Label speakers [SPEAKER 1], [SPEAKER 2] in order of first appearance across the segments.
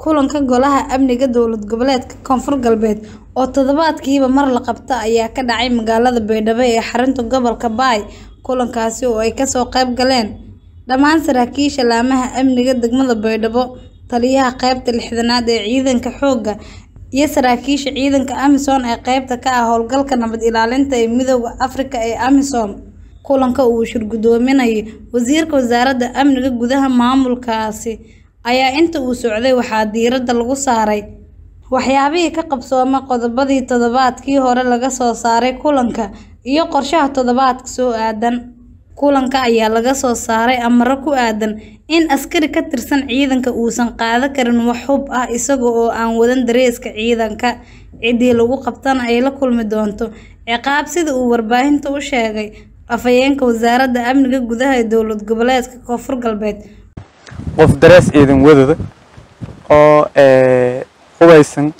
[SPEAKER 1] Kulanka Golaha Amniga Dowlad Goboleedka Koonfur Galbeed oo toddobaadkiiba mar la qabto ayaa ka dhacay magaalada Baydhabo ee xarunta gobolka Bay. Kulankaasi oo ay kasoo qayb galeen dhammaan saraakiisha laamaha amniga degmada Baydhabo, taliyaha qaybta lixdanaad ee ciidanka xoogga, iyo saraakiisha ciidanka AMISOM ee qaybta ka ah howlgalka nabad ilaalinta ee Midowga Afrika ee AMISOM. Kulanka uu shir-gudoominayay Wasiirka Wasaaradda Amniga Gudaha maamulkaasi ayaa inta uu socday waxaa diiradda lagu saaray waxyaabihii ka qabsoomay qodobadii toddobaadkii hore laga soo saaray kulanka iyo qorshaha toddobaadka soo aadan. Kulanka ayaa laga soo saaray amarro ku aadan in askari ka tirsan ciidanka uusan qaadan karin wax hub ah isaga oo aan wadan dareeska ciidanka, ciddii lagu qabtana ay la kulmi doonto ciqaab sida uu warbaahinta u sheegay afhayeenka Wasaaradda Amniga Gudaha ee Dowlad Goboleedka Koonfur Galbeed.
[SPEAKER 2] qof darees ciidan wadada oo ee hubeysan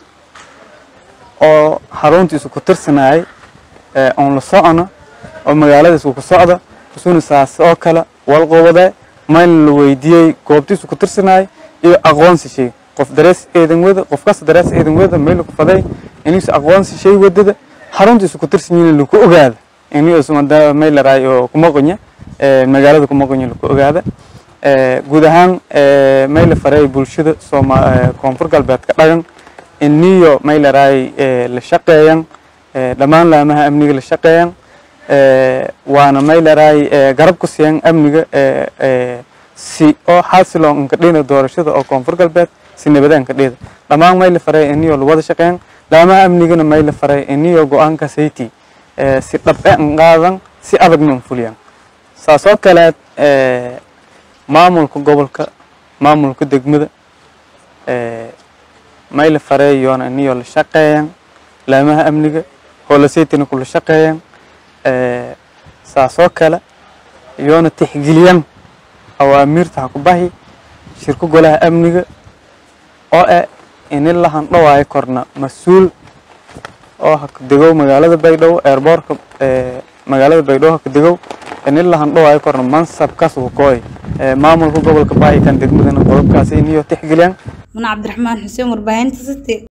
[SPEAKER 2] oo xaruntiisu ku tirsanayay ee oon la socono oo magaaladiisu ku socda isuna saas oo kale wal qowade meel la weydiiyey goobtiisu ku tirsanayay iyo aqoonsi shay qof darees ciidan wada qof kasta darees ciidan wada meel ku faday inuu aqoonsi shay wadada xaruntiisu ku tirsan yihiin lagu ogaado inuu isma da meel la raayo kuma qonya ee magaalada kuma qonya lagu ogaado ee guud ahaan ee meel faray bulshada Soomaa koonfur galbeedka dhagan iniyo meel raay ee la shaqeeyaan ee dhammaan laamaha amniga la shaqeeyaan ee waana meel raay ee garab ku siiyaan amniga ee ee si oo xasiloon ka dhina doorashada oo koonfur galbeed si nabadaan ka dhida dhammaan meel faray iniyo la wada shaqeeyaan laamaha amnigana meel faray iniyo go'aanka sayti ee si dhab ah qaadan si adagna fuliyaan saasoo kale ee maamulka gobolka maamulka degmada ee mayla fareeyoona iniyo la shaqeeyaan laamaha amniga hoolaseytina kula shaqeeyaan ee saasoo kale iyoona tixgeliyaan awaamiirta ha ku bahi shirka golaha amniga oo eh ini la handhawaayo korna mas-uul oo ha ka degow magaalada baydhabo airboortka ee magaalada baydhabo ha ka degow ini la handhawaayo korna mansabkaas uu kooy maamulka gobolka baahi kan degmadana qodobkaasi iniyo tixgeliyaan
[SPEAKER 1] Muna Cabdiraxmaan Xuseen warbaahinta City.